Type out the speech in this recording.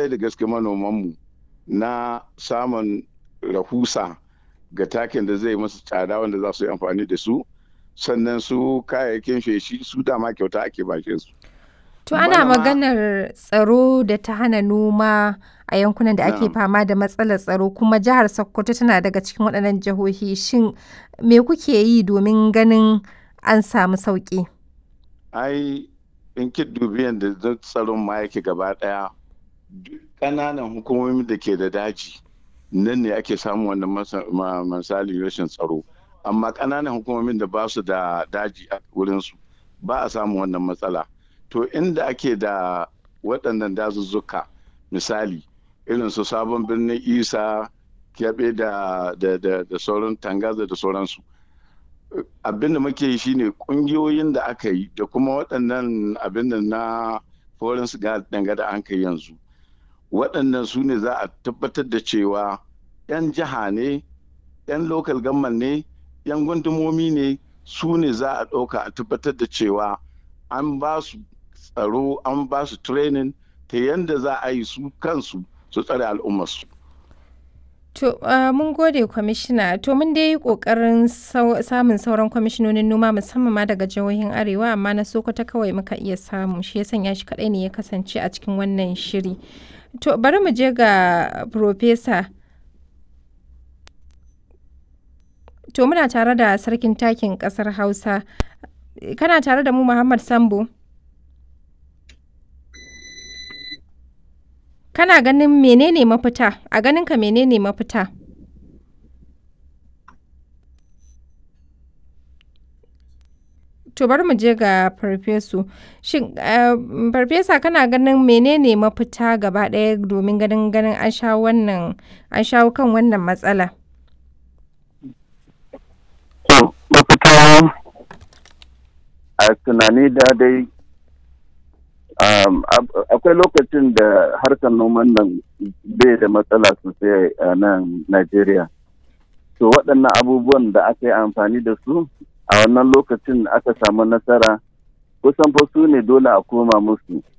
kwarai da gaske manomanmu na samun rahusa ga takin da zai masu tsada wanda za su yi amfani da su sannan su kayayyakin feshi su dama kyauta ake bashe su. To ana maganar tsaro da ta hana noma a yankunan da ake fama da matsalar tsaro kuma jihar Sokoto tana daga cikin waɗannan jihohi shin me kuke yi domin ganin an samu sauƙi? Ai in ki dubi yadda tsaron ma yake gaba ɗaya ƙananan hukumomi da ke da daji nan ne ake samun wannan misali rashin tsaro amma ƙananan hukumomin da ba su da daji a wurinsu ba a samun wannan matsala to inda ake da waɗannan dazuzzuka misali irin su sabon birnin isa kyaɓe da sauran tangaza da sauransu abin da muke yi shine ƙungiyoyin da aka yi da kuma waɗannan abin da na foreign danga da an kai yanzu waɗannan su ne za a tabbatar da cewa 'yan jiha ne 'yan local government ne 'yan gundumomi ne su ne za a ɗauka a tabbatar da cewa an ba su tsaro an ba su training ta yadda za a yi su kansu su tsare al'ummarsu. To, uh, mun gode kwamishina, to mun dai yi ƙoƙarin samun sauran kwamishinonin noma musamman ma daga jihohin Arewa amma na Sokoto kawai muka iya samu shi ya sanya shi kaɗai ne ya kasance a cikin wannan shiri. To, bari mu je ga Profesa. To, muna tare da sarkin takin ƙasar Hausa. Kana tare da mu Muhammad Sambo? Kana ganin menene mafita? A ganinka menene mafita? To bari mu je ga farfesu. Shin farfesa kana ganin menene mafita gaba ɗaya domin ganin ganin an shawo wannan an shawo kan wannan matsala? To mafita a tunani da dai akwai lokacin da harkar noman nan bai da matsala sosai a nan Najeriya. To waɗannan abubuwan da aka yi amfani da su a wannan lokacin aka samu nasara kusan fa su ne dole a koma musu